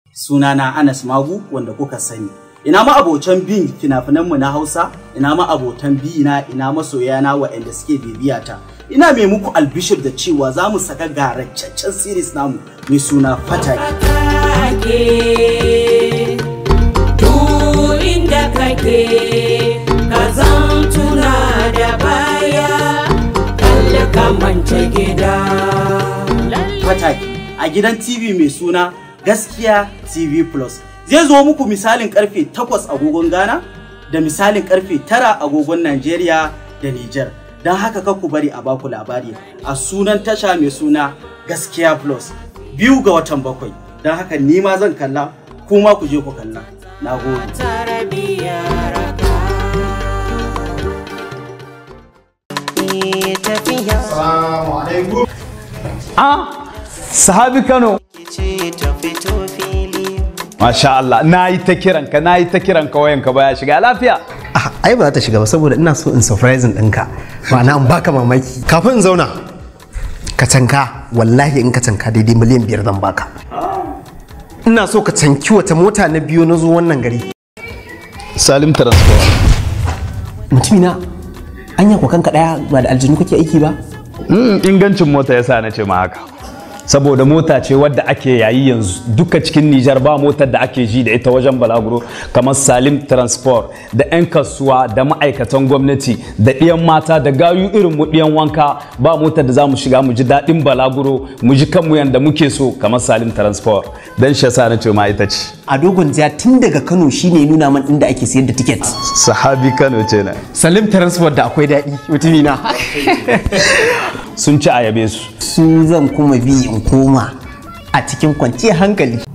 sunana Anas Magu wanda kuka sani. Ina ma abotan bin fina-finanmu na Hausa, ina ma abotan bi na ina masoya na waɗanda suke bibiya ta. Ina mai muku albishir da cewa za mu saka garacaccen series namu mai suna Fataki. Duk inda kake ka zan tuna da baya kalli ka mance gida. Fataki a gidan TV mai suna Gaskiya TV Plus. Zai zo muku misalin karfe 8 agogon Ghana da misalin karfe 9 agogon Najeriya da Nijar. Don haka ka ku bari a baku labari a sunan tasha mai suna Gaskiya Plus. Biyu ga watan bakwai. Don haka ni ma zan kalla kuma ku je ku kalla. Na gode. Tarbiyyar ka. Assalamu alaikum. Ah, sahabi Kano. Masha Allah, na yi ta kiranka, na yi ta kiranka wayanka baya shiga lafiya. Ah, ai ba za ta shiga ba saboda ina so in surprising ɗinka ma'ana in baka mamaki kafin in zauna ka canka wallahi in ka canka daidai miliyan biyar zan baka ina so ka canki wata mota na biyu na zo wannan gari Salim Transport. mutumina anya ko kanka daya ba da aljinu kake aiki ba Mm, ingancin mota yasa na ce ma haka. Saboda mota ce wadda ake yayi yanzu duka cikin Nijar ba motar da ake ji da ita wajen balaguro kamar Salim Transport da 'yan kasuwa da ma'aikatan gwamnati da ɗiyan mata da gayu irin mu ɗiyan wanka ba motar da za mu shiga mu ji daɗin balaguro mu ji kanmu yanda muke so kamar Salim Transport. Dan shi yasa na ce ma ita ce. a dogon jiya tun daga kano shine nuna man inda ake sayar da tiket Sahabi Kano ce na. salim transport da akwai daɗi mutumina Sun ci ayabe su. su zan kuma bi in koma a cikin kwanciyar hankali